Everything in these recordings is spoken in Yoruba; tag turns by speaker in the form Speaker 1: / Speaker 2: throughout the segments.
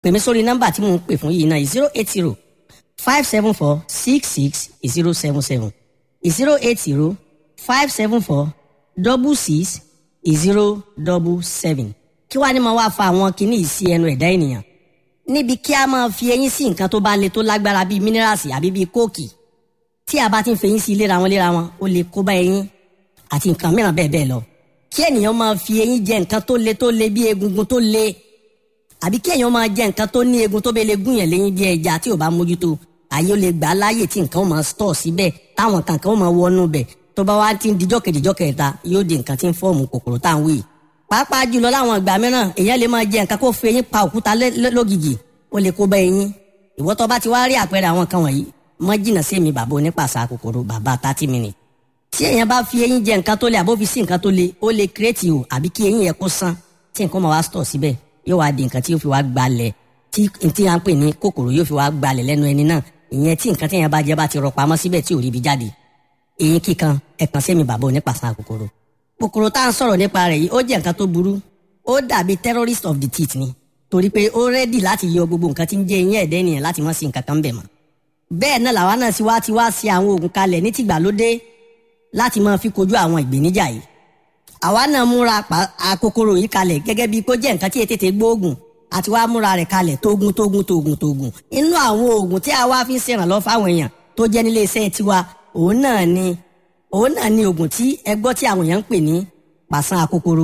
Speaker 1: pè mí sórí nọ́mbà tí mò ń pè fún yìí náà zero eight zero five seven four six six zero seven seven zero eight zero five seven four double six zero double seven kí wàá ní mo wá fa àwọn kinní yìí sí ẹnu ẹ̀dá ènìyàn níbi kí a máa fi eyín sí nǹkan tó bá le tó lágbára bíi mínírààsì àbí bíi kóòkì tí a bá ti ń fẹyín sí léra wọn léra wọn ó lè kó bá eyín àti nǹkan mìíràn bẹ́ẹ̀ bẹ́ẹ̀ lọ kí ènìyàn máa fi eyín jẹ nǹkan tó le tó le bí egungun tó le àbí kí èèyàn máa jẹ nǹkan tó ní egun tó bẹ lè gún yẹn léyìn bí ẹja tí ò bá mójútó àyè ó lè gbà á láàyè tí nǹkan ó máa stọ̀ síbẹ̀ táwọn kankan ó máa wọnú bẹ̀ tó bá wá ti ń dijọ́ kejìjọ́ kẹta yóò di nǹkan tí ń fọ́ọ̀mù kòkòrò tá à ń wí. pàápàá jùlọ láwọn ìgbà mìíràn èèyàn lè máa jẹ nǹkan kó fi eyín pa òkúta lógìgì ó lè kó bá eyín ìwọ tó bá ti wá rí àpẹẹrẹ àwọn kan wọ̀nyí mọ́ jìnnà sí èmi bàbá onípàṣà kòkòrò bàbá thirty minutes tí èèyàn bá fi eyín jẹ nǹkan tó le àbó fi sí nǹkan tó le ó lè kírètì o àbí kí eyín yẹn kó sán tí nǹkan máa wá stọ̀ síbẹ̀ yóò wá di nǹkan tí yóò fi wá gbalẹ̀ tí tí a ń pè ní kòkòrò yóò fi wá gbalẹ̀ lẹ́nu ẹni náà ìyẹn tí nǹkan tí èèyàn bá jẹ bá ti rọ pamọ́ síbẹ̀ tí ò rí ibi jáde eyín kíkan ẹ̀kan sẹ́mi bàbá onípàṣà kòkòrò kòkòrò tá à ń sọ̀rọ̀ nípa rẹ̀ yìí ó jẹ́ nǹkan tó burú ó dàbí terrorist of the teeth ni torí pé ó rẹ́dì láti yọ gbogbo nǹkan tí ń jẹ eyín ẹ̀dẹ́ ènìyàn láti mọ́ sí nǹkan kan bẹ̀ mọ́ bẹ́ẹ̀ náà làwa náà sì wá ti wá sí àwọn oògùn kalẹ̀ ní tìgbàlódé láti máa fi kojú àwọn ìgbéníjà yìí àwa náà múra àkókòrò yìí kalẹ̀ gẹ́gẹ́ bíi kó jẹ́ nǹkan tí ètètè gbóògùn àti wá múra rẹ̀ kalẹ̀ tógun tógun tógun tógun inú àwọn oògùn tí a wá fi ń ṣèrànlọ́ fáwọn èèyàn tó jẹ́ nílé iṣẹ́ tiwa òun náà ni òun náà ni oògùn tí ẹ gbọ́ tí àwọn èèyàn ń pè ní pàṣán àkókòrò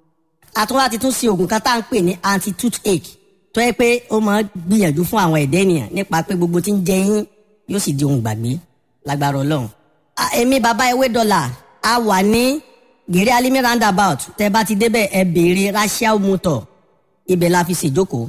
Speaker 1: àtúwá ti tún ṣe oògùn kan tá à ń pè ní anti toothache tó yẹ pé ó máa gbìyànjú fún àwọn ẹ̀dẹ́ ènìyàn nípa pé gbogbo tí ń jẹ yín yóò sì di ohun gbàgbé lágbára ọlọ́run èmi bàbá ewé dọ́là a wà ní gèrè alimi roundabout tẹ bá ti débẹ̀ ẹ béèrè rachel motor ibẹ̀ la fi ṣèjókòó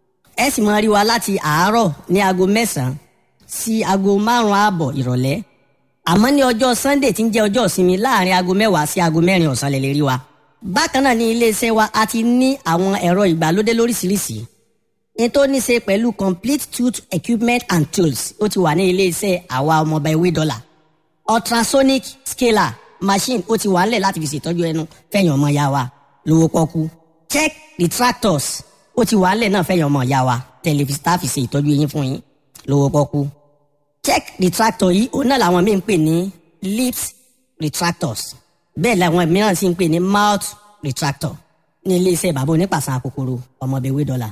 Speaker 1: ẹ sì máa rí wa láti àárọ̀ ní aago mẹ́sàn-án sí aago márùn-ún ààbọ̀ ìrọ̀lẹ́ àmọ́ ní ọjọ́ sunday tí ń jẹ́ ọjọ́ ìsinmi láàrin aago mẹ́wàá sí aago mẹ́rin ọ̀sán lè lè rí wa bákan náà ní iléeṣẹ́ wa a ti ní àwọn ẹ̀rọ ìgbàlódé lóríṣiríṣi ní tó ní ṣe pẹ̀lú complete tooth equipment and tools ó ti wà ní iléeṣẹ́ àwa ọmọọba ewé dọ́là ultrasonic scaler machine ó ti wà ńlẹ̀ láti fi ṣètọ́jú ẹnu fẹ̀yìn ọmọ ya wa lówó pọ́kú check retractors ó ti wà ńlẹ̀ náà fẹ̀yìn ọmọ ya wa tẹlifíṣítà fi ṣe ìtọ́jú eyín fún yín lówó pọ́kú check retractor yìí òun náà làwọn míì ń pè ní lips retractors bẹ́ẹ̀ làwọn mìíràn sì ń pè ní mouth retractor ní iléeṣẹ́ bàbá onípàṣán kòkòrò ọmọbẹ̀wé dọ́là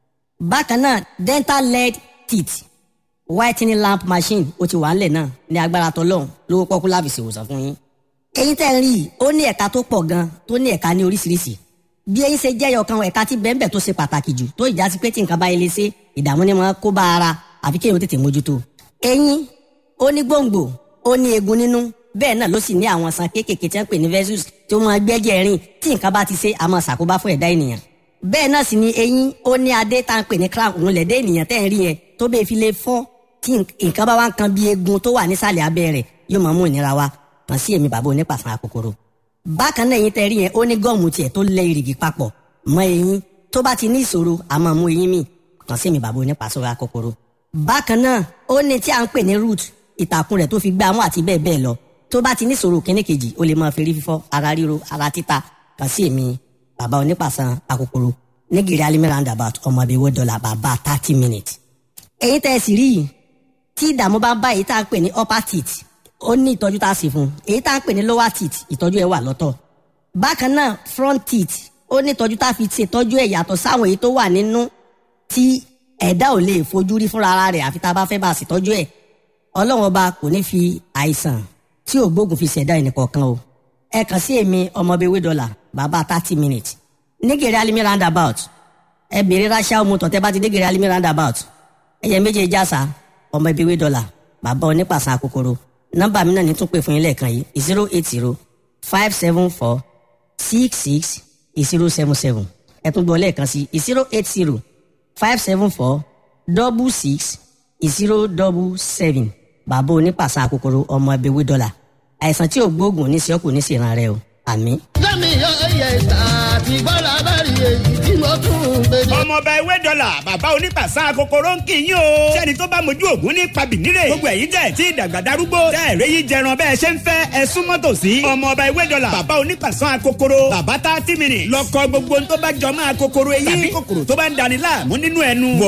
Speaker 1: bákan náà dental lead teeth whitening lamp machine ó ti wà ńlẹ̀ náà ní agbára tọlọ́hún lówó pọ́kú láfi ṣèwòsàn fún yín. eyín tẹ́ ń rí i ó ní ẹ̀ka tó pọ̀ gan tó ní ẹ̀ka ní oríṣiríṣi bí eyín ṣe jẹ́yọ̀ kan ẹ̀ka tí bẹ́ẹ̀nbẹ́ẹ̀ tó ṣe pàtàkì jù tó ìjà sí pé tí nǹkan bá yẹlé ṣe ìdààmú ni wọ́n kó bá ara àfi kéèyàn tètè mójútó. eyín ó ní gbòǹgbò ó ní eegun nínú bẹ́ẹ̀ náà ló sì ní àwọn san kéékèèké tí wọ́n pè ní vessels tí wọ́n máa gbẹ́jẹ̀ rìn tí nǹkan bá ti ṣe àmọ́ ṣàkóbá fún ẹ̀dá ènìyàn bẹ́ẹ̀ náà sì ni eyín ó ní adé tá à ń pè ní crown òun lẹ̀dẹ́ ènìyàn tẹ́ ń rí yẹn tó bẹ́ẹ̀ fi lè fọ́ tí nǹkan bá wá ń kan bí eegun tó wà nísàlẹ̀ abẹ́ rẹ̀ yóò máa mú ìnira wá kàn sí èmi bàbá onípàṣán àkókòrò. bákan náà eyín tẹ́ rí yẹn ó ní gọ́ọ̀mù tiẹ̀ tó lẹ ìrìgì papọ̀ mọ́ eyín tó bá ti ní ìṣòro a máa mú eyín mì kàn sí èmi bàbá onípàṣán àkókòrò. bákan náà ó ní tí à ń pè ní root ìtàkùn rẹ̀ tó fi gbá mú àti bẹ́ẹ̀ bẹ́ẹ̀ lọ tó bá ti ní ìṣòro kíní kejì ó lè máa fi rí fífọ́ ara ríro ara títa kàn sí èmi bàbá onípàṣán àkókòrò nígìrì alimi roundabout ọmọ ibi owó dọ́là bàbá thirty minutes. èyí tẹ́ ẹ sì rí yìí tí ìdààmú bá ń bá èyí tá à ń pè ní upper teeth ó ní ìtọ́jú tá a sì fún un èyí tá à ń pè ní lower teeth ìtọ́jú ẹ̀ wà lọ́tọ̀. bákan náà front teeth ó ní ìtọ́jú tá a fi ṣètọ́jú ẹ̀ yàtọ̀ sáwọn èyí tó wà nínú tí ẹ̀dá ò lè fojú rí fúnra ara rẹ̀ àfi tá a bá fẹ́ bá a ṣètọ́jú ẹ̀ ọlọ́run ọba kò ní fi àìsàn tí ò gbógun fi ṣẹ̀dá ẹnìkọ̀ọ̀kan o ẹ kàn sí èmi ọmọbewé dọ́là bàbá thirty minutes nígèrè alimi roundabout ẹ bèrè ránṣẹ́ ọmọ tọ̀tẹ́ bá ti nígèrè alimi roundabout ẹyẹ méje jásà ọmọ ibi wé dọ́là bàbá onípàṣán àkókòrò nọ́mbà mi náà ní tún pè fún yín lẹ́ẹ̀kan yìí zero eight zero five seven four six six zero seven seven ẹ tún gbọ́ lẹ́ẹ̀kan sí zero eight zero five seven four double six zero double seven bàbá onípàṣán àkókòrò ọmọ ibi wé dọ́là àìsàn tí ò gbóògùn ní sí ọkùnrin ní sí ìran rẹ o àmín.
Speaker 2: lẹ́mi mi yọ ẹyẹ ìta àti bọ́lá bá rí èyí tí mo tún ń gbé dé.
Speaker 3: ọmọọba ewé dọ́là bàbá onípàṣà kòkòrò ń kì í yín o. sẹ́ni tó bá mojú ògún ní pabìnírè. gbogbo ẹ̀yin tẹ̀ tí ìdàgbà darúgbó. tẹ́ ẹ̀rẹ́ yìí jẹran bẹ́ẹ̀ ṣe ń fẹ́ ẹ súnmọ́ tòsí. ọmọọba ewé dọ́là bàbá onípàṣà kòkòrò. bàbá tá tí mi nì. lọ́kọ gbogbo tó bá jọ máa kòkòrò eyín. tàbí kòkòrò tó bá ń dani láàmú nínú ẹnu.